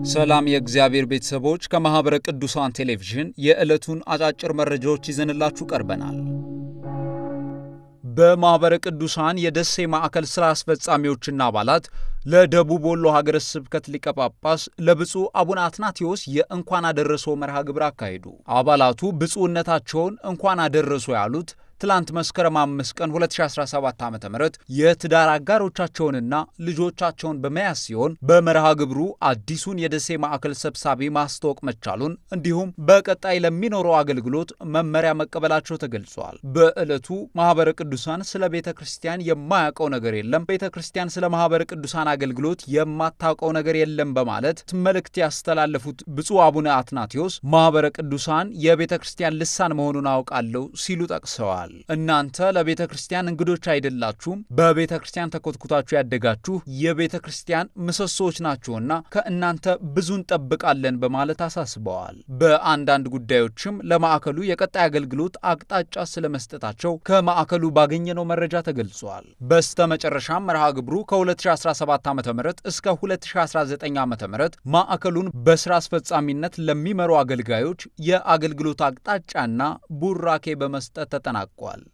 ሰላም የእግዚአብሔር ቤተሰቦች፣ ከማኅበረ ቅዱሳን ቴሌቪዥን የዕለቱን አጫጭር መረጃዎች ይዘንላችሁ ቀርበናል። በማኅበረ ቅዱሳን የደሴ ማዕከል ሥራ አስፈጻሚዎችና አባላት ለደቡብ ወሎ ሀገረ ስብከት ሊቀ ጳጳስ ለብፁዕ አቡነ አትናቴዎስ የእንኳን አደረሰው መርሃ ግብር አካሄዱ። አባላቱ ብፁዕነታቸውን እንኳን አደረሶ ያሉት ትላንት መስከረም አምስት ቀን 2017 ዓ ም የትዳር አጋሮቻቸውንና ልጆቻቸውን በመያዝ ሲሆን በመርሃ ግብሩ አዲሱን የደሴ ማዕከል ሰብሳቢ ማስታወቅ መቻሉን እንዲሁም በቀጣይ ለሚኖረው አገልግሎት መመሪያ መቀበላቸው ተገልጿል። በዕለቱ ማኅበረ ቅዱሳን ስለ ቤተ ክርስቲያን የማያውቀው ነገር የለም፣ ቤተ ክርስቲያን ስለ ማኅበረ ቅዱሳን አገልግሎት የማታውቀው ነገር የለም በማለት መልእክት ያስተላለፉት ብፁዕ አቡነ አትናቴዎስ ማኅበረ ቅዱሳን የቤተ ክርስቲያን ልሳን መሆኑን አውቃለሁ ሲሉ ጠቅሰዋል። እናንተ ለቤተ ክርስቲያን እንግዶች አይደላችሁም፣ በቤተ ክርስቲያን ተኮትኩታችሁ ያደጋችሁ የቤተ ክርስቲያን ምሰሶዎች ናችሁና ከእናንተ ብዙ እንጠብቃለን በማለት አሳስበዋል። በአንዳንድ ጉዳዮችም ለማዕከሉ የቀጣይ አገልግሎት አቅጣጫ ስለመስጠታቸው ከማዕከሉ ባገኘነው መረጃ ተገልጿል። በስተ መጨረሻም መርሃ ግብሩ ከ2017 ዓ ም እስከ 2019 ዓ ም ማዕከሉን በስራ አስፈጻሚነት ለሚመሩ አገልጋዮች የአገልግሎት አቅጣጫና ቡራኬ በመስጠት ተጠናቋል።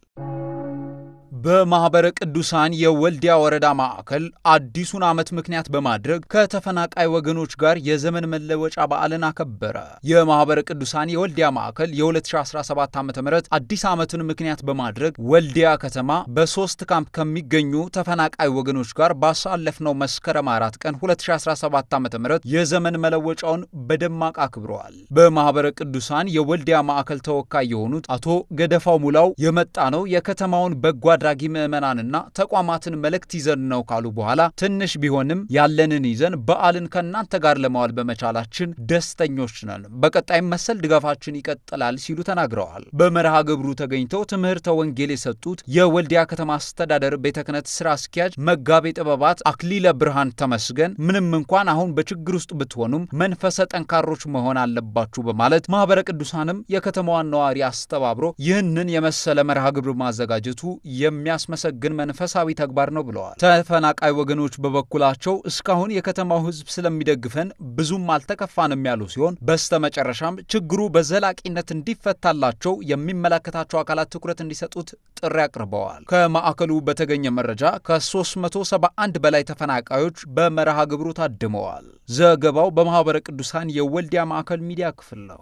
በማኅበረ ቅዱሳን የወልዲያ ወረዳ ማዕከል አዲሱን ዓመት ምክንያት በማድረግ ከተፈናቃይ ወገኖች ጋር የዘመን መለወጫ በዓልን አከበረ። የማኅበረ ቅዱሳን የወልዲያ ማዕከል የ2017 ዓ ም አዲስ ዓመትን ምክንያት በማድረግ ወልዲያ ከተማ በሦስት ካምፕ ከሚገኙ ተፈናቃይ ወገኖች ጋር ባሳለፍነው መስከረም አራት ቀን 2017 ዓ ም የዘመን መለወጫውን በደማቅ አክብረዋል። በማኅበረ ቅዱሳን የወልዲያ ማዕከል ተወካይ የሆኑት አቶ ገደፋው ሙላው የመጣ ነው የከተማውን በጎ አድራጊ ምዕመናንና ተቋማትን መልእክት ይዘን ነው ካሉ በኋላ ትንሽ ቢሆንም ያለንን ይዘን በዓልን ከእናንተ ጋር ለማዋል በመቻላችን ደስተኞች ነን። በቀጣይም መሰል ድጋፋችን ይቀጥላል ሲሉ ተናግረዋል። በመርሃ ግብሩ ተገኝተው ትምህርተ ወንጌል የሰጡት የወልዲያ ከተማ አስተዳደር ቤተ ክህነት ስራ አስኪያጅ መጋቤ ጥበባት አክሊለ ብርሃን ተመስገን ምንም እንኳን አሁን በችግር ውስጥ ብትሆኑም መንፈሰ ጠንካሮች መሆን አለባችሁ በማለት ማኅበረ ቅዱሳንም የከተማዋን ነዋሪ አስተባብሮ ይህንን የመሰለ መርሃ ግብር ማዘጋጀቱ የሚያስመሰግን መንፈሳዊ ተግባር ነው ብለዋል። ተፈናቃይ ወገኖች በበኩላቸው እስካሁን የከተማው ሕዝብ ስለሚደግፈን ብዙም አልተከፋንም ያሉ ሲሆን በስተመጨረሻም ችግሩ በዘላቂነት እንዲፈታላቸው የሚመለከታቸው አካላት ትኩረት እንዲሰጡት ጥሪ አቅርበዋል። ከማዕከሉ በተገኘ መረጃ ከ371 በላይ ተፈናቃዮች በመርሃ ግብሩ ታድመዋል። ዘገባው በማኅበረ ቅዱሳን የወልዲያ ማዕከል ሚዲያ ክፍል ነው።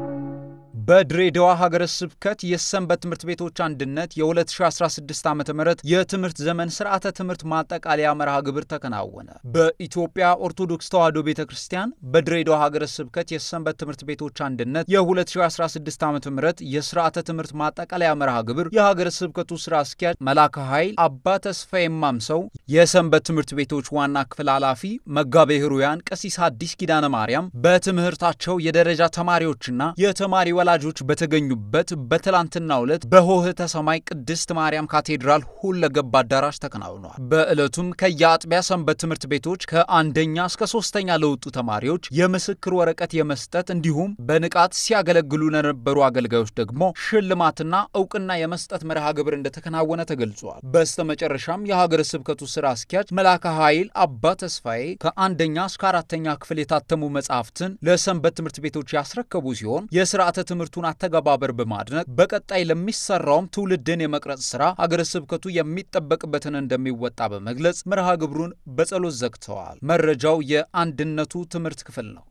በድሬዳዋ ሀገረ ስብከት የሰንበት ትምህርት ቤቶች አንድነት የ2016 ዓ ም የትምህርት ዘመን ስርዓተ ትምህርት ማጠቃለያ መርሃ ግብር ተከናወነ። በኢትዮጵያ ኦርቶዶክስ ተዋሕዶ ቤተ ክርስቲያን በድሬዳዋ ሀገረ ስብከት የሰንበት ትምህርት ቤቶች አንድነት የ2016 ዓ ም የስርዓተ ትምህርት ማጠቃለያ መርሃ ግብር የሀገረ ስብከቱ ስራ አስኪያጅ መላከ ኃይል አባ ተስፋዬ ማምሰው፣ የሰንበት ትምህርት ቤቶች ዋና ክፍል ኃላፊ መጋቤ ሕሩያን ቀሲስ ሐዲስ ኪዳነ ማርያም በትምህርታቸው የደረጃ ተማሪዎችና የተማሪ ወላጆች በተገኙበት በትላንትናው ዕለት በሆህተ ሰማይ ቅድስት ማርያም ካቴድራል ሁለገብ አዳራሽ ተከናውኗል። በዕለቱም ከየአጥቢያ ሰንበት ትምህርት ቤቶች ከአንደኛ እስከ ሶስተኛ ለወጡ ተማሪዎች የምስክር ወረቀት የመስጠት እንዲሁም በንቃት ሲያገለግሉ ለነበሩ አገልጋዮች ደግሞ ሽልማትና እውቅና የመስጠት መርሃ ግብር እንደተከናወነ ተገልጿል። በስተመጨረሻም የሀገረ ስብከቱ ስራ አስኪያጅ መላከ ኃይል አባ ተስፋዬ ከአንደኛ እስከ አራተኛ ክፍል የታተሙ መጽሐፍትን ለሰንበት ትምህርት ቤቶች ያስረከቡ ሲሆን የስርዓተ ትምህርቱን አተገባበር በማድነቅ በቀጣይ ለሚሰራውም ትውልድን የመቅረጽ ስራ ሀገረ ስብከቱ የሚጠበቅበትን እንደሚወጣ በመግለጽ መርሃ ግብሩን በጸሎት ዘግተዋል። መረጃው የአንድነቱ ትምህርት ክፍል ነው።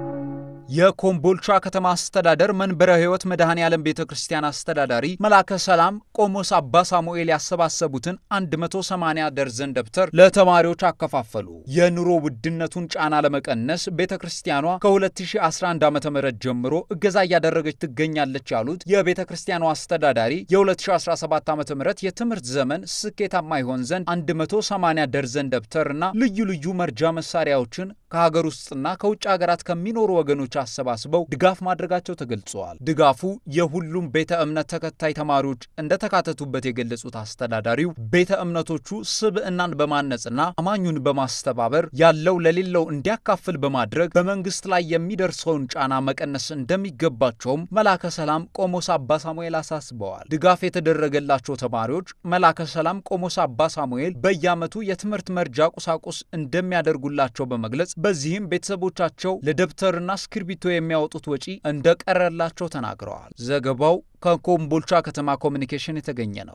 የኮምቦልቻ ከተማ አስተዳደር መንበረ ሕይወት መድኃኔ ዓለም ቤተ ክርስቲያን አስተዳዳሪ መላከ ሰላም ቆሞስ አባ ሳሙኤል ያሰባሰቡትን 180 ደርዘን ደብተር ለተማሪዎች አከፋፈሉ። የኑሮ ውድነቱን ጫና ለመቀነስ ቤተ ክርስቲያኗ ከ2011 ዓ ም ጀምሮ እገዛ እያደረገች ትገኛለች ያሉት የቤተ ክርስቲያኗ አስተዳዳሪ የ2017 ዓ ም የትምህርት ዘመን ስኬታማ ይሆን ዘንድ 180 ደርዘን ደብተርና ልዩ ልዩ መርጃ መሳሪያዎችን ከሀገር ውስጥና ከውጭ ሀገራት ከሚኖሩ ወገኖች አሰባስበው ድጋፍ ማድረጋቸው ተገልጸዋል። ድጋፉ የሁሉም ቤተ እምነት ተከታይ ተማሪዎች እንደተካተቱበት የገለጹት አስተዳዳሪው ቤተ እምነቶቹ ስብዕናን በማነጽና አማኙን በማስተባበር ያለው ለሌለው እንዲያካፍል በማድረግ በመንግስት ላይ የሚደርሰውን ጫና መቀነስ እንደሚገባቸውም መላከ ሰላም ቆሞስ አባ ሳሙኤል አሳስበዋል። ድጋፍ የተደረገላቸው ተማሪዎች መላከ ሰላም ቆሞስ አባ ሳሙኤል በየዓመቱ የትምህርት መርጃ ቁሳቁስ እንደሚያደርጉላቸው በመግለጽ በዚህም ቤተሰቦቻቸው ለደብተርና እስክርቢቶ የሚያወጡት ወጪ እንደቀረላቸው ተናግረዋል። ዘገባው ከኮምቦልቻ ከተማ ኮሚኒኬሽን የተገኘ ነው።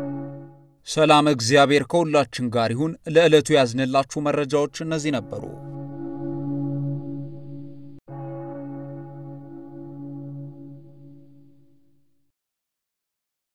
ሰላም፣ እግዚአብሔር ከሁላችን ጋር ይሁን። ለዕለቱ ያዝንላችሁ መረጃዎች እነዚህ ነበሩ።